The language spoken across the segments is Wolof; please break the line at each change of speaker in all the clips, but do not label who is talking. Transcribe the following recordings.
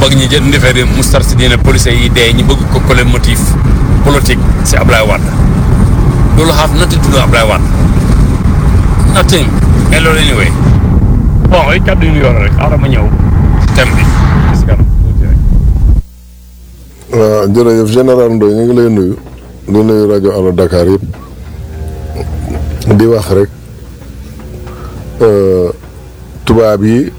bëgg ñu jël ndefee mustar si diine policiers yi dee ñu bëgg ko coller motif politique si Ablaye Wade loolu have nothing to do Ablaye Wade nothing mais loolu anyway bon ay kàddu yu ñu yor rek xaaral ma ñëw thème bi si kanam tuuti rek.
waaw jërëjëf général Ndoye ñu ngi lay nuyu di nuyu rajo Allo Dakar yëpp di wax rek tubaab yi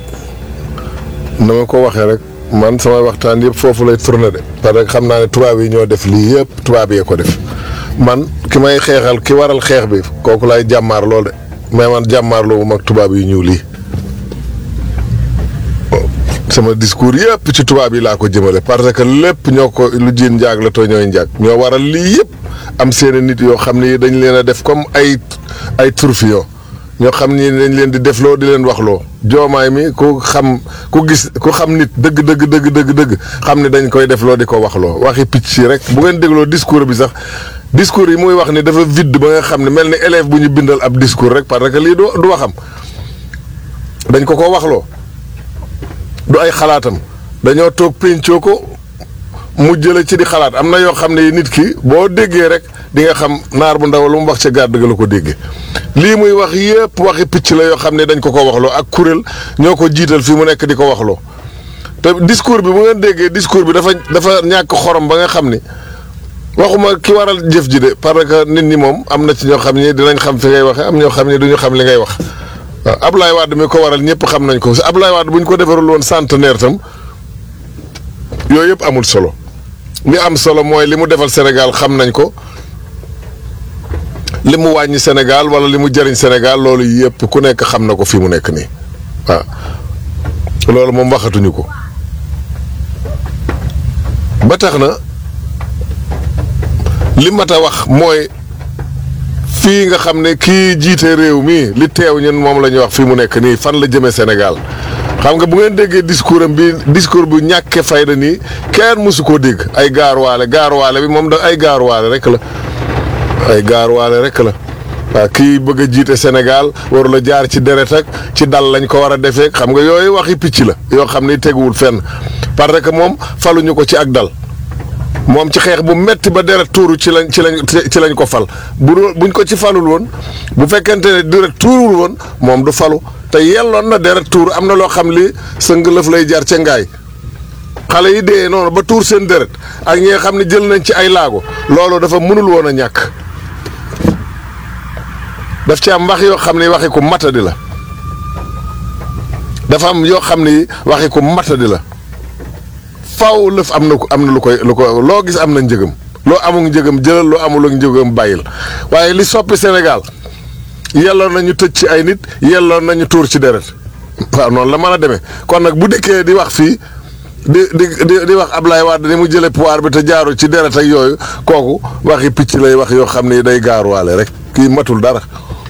na ma ko waxee rek man samay waxtaan yëpp foofu lay tourné de parce que xam naa ne tubaab yi ñoo def lii yëpp tubaab yee ko def man ki may xeexal ki waral xeex bi kooku lay jàmmaar lool de mais man jàmmaar loo mag tubaab yi ñëw lii sama discours yëpp ci tubaab yi laa ko jëmale parce que lépp ñoo ko lu jiin njaag la too ñooy njaag ñoo waral lii yëpp am seeni nit yoo xam ne dañ leen a def comme ay ay turfiyon ñoo xam ni dañ leen di defloo di leen waxloo joomaay mi ku xam ku gis ku xam nit dëgg dëgg dëgg dëgg dëgg xam ne dañ koy defloo di ko waxloo waxi picc yi rek bu ngeen dégloo discours bi sax discours yi muy wax ni dafa vide ba nga xam ne mel ni élève bu ñu bindal ab discours rek parce que lii du du waxam dañ ko ko waxloo du ay xalaatam dañoo toog péncoo ko mu jële ci di xalaat am na yoo xam ne nit ki boo déggee rek di nga xam naar bu ndaw lu mu wax ca gàdd ga la ko déggee lii muy wax yépp waxi picc la yoo xam ne dañ ko ko waxloo ak kuréel ñoo ko jiital fii mu nekk di ko waxloo te discours bi bu ngeen déggee discours bi dafa dafa ñàkk xorom ba nga xam ni waxuma ki waral jëf ji de parce que nit ñi moom am na ci ñoo xam ni dinañ xam fi ngay waxee am ñoo xam ni duñu xam li ngay wax waaw Ablaye Wade mi ko waral ñëpp xam nañ ko si Ablaye Wade bu ñu ko defarul woon centenaire tam yooyu yëpp amul solo li am solo mooy li mu defal Sénégal xam nañ ko li mu wàññi Sénégal wala li mu jëriñ Sénégal loolu yëpp ku nekk xam na ko fi mu nekk nii waaw loolu moom waxatuñu ko ba tax na li mat a wax mooy fii nga xam ne kii jiite réew mi li teew ñun moom la ñuy wax fii mu nekk nii fan la jëmee Sénégal xam nga bu ngeen déggee discours am bi discours bu ñàkkee fayda nii kenn mësu koo dégg ay gaaruwaale gaaruwaale bi moom da ay gaaruwaale rek la ay gaaruwaale rek la waaw kii bëgg a jiite Sénégal waru la jaar ci deret ak ci dal lañ ko war a defee xam nga yooyu waxi picc la yoo xam ni teguwul fenn parce que moom faluñu ko ci ak dal moom ci xeex bu metti ba deret tuuru ci lañ ci lañ ci lañ ko fal bu buñ ko ci falul woon bu fekkente ne deret tuurul woon moom du falu te yelloon na deret tuur am na loo xam li sëng lëf lay jar ca ngaay xale yi dee noonu ba tuur seen deret ak ñi nga xam ne jël nañ ci ay laago loolu dafa mënul woon a ñàkk daf ci am wax yoo xam ne waxi ku matadi la dafa am yoo xam ne waxi ku matadi la faw lëf am na ko am na lu koy lu ko loo gis am na njëgam loo amul njëgam jëlal loo amul ak njëgam bàyyil waaye li soppi Sénégal yelloon nañu tëj ci ay nit yelloon nañu tuur ci deret waaw noonu la mën a demee kon nag bu dikkee di wax fii di di di di wax Ablaye Wade ni mu jëlee pouvoir bi te jaaru ci deret ak yooyu kooku waxi picc lay wax yoo xam ne day gaaruwaale rek kii matul dara.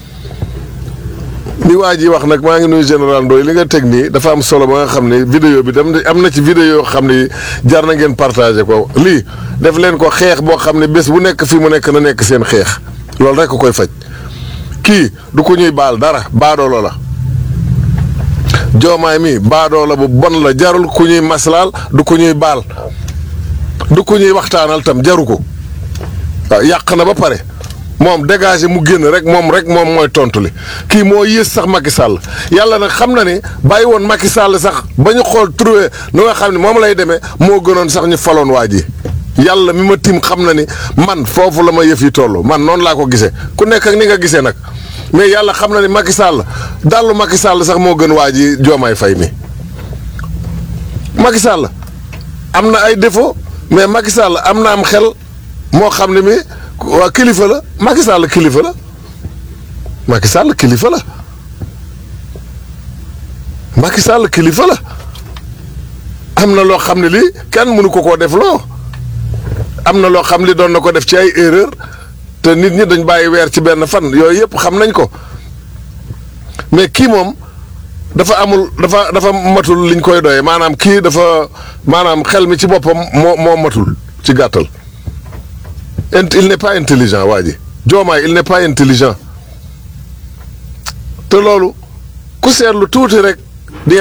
li waa ji wax nag maa ngi nuyu général Ndoye li nga teg nii dafa am solo ba nga xam ne vidéo bi tam am na ci vidéo yoo xam ne jar na ngeen partagé ko lii def leen ko xeex boo xam ne bés bu nekk fii mu nekk na nekk seen xeex loolu rek ko koy faj kii du ko ñuy baal dara baadoolo la joomaay mi baadoola bu bon la jarul ku ñuy maslaal du ko ñuy baal du ko ñuy waxtaanal tam jaru ko waaw yàq na ba pare moom dégagé mu génn rek moom rek moom mooy tontu li kii moo yées sax Macky Sall yàlla nag xam na ni bàyyi woon Macky Sall sax ba ñu xool trouvé nu nga xam ne moom lay demee moo gënoon sax ñu faloon waa ji yàlla mi ma tim xam na ni man foofu la ma yëf yi toll man noonu laa ko gisee ku nekk ak ni nga gisee nag mais yàlla xam na ni Macky Sall dallu Macky Sall sax moo gën waa ji Diomaye Faye mi Macky Sall am na ay défaut mais Macky Sall am na am xel moo xam ne mi waa kilifa la Macky Sall kilifa la Macky Sall kilifa la Macky Sall kilifa la am na loo xam ne lii kenn mënu ko koo def loo am na loo xam li doon na ko def ci ay erreur te nit ñi dañ bàyyi weer ci benn fan yooyu yëpp xam nañ ko mais kii moom dafa amul dafa dafa matul liñ koy doyee maanaam kii dafa maanaam xel mi ci boppam moo moo matul ci gàttal. il n'est pas intelligent waa ji joomaay il n'est pas intelligent te loolu ku seetlu tuuti rek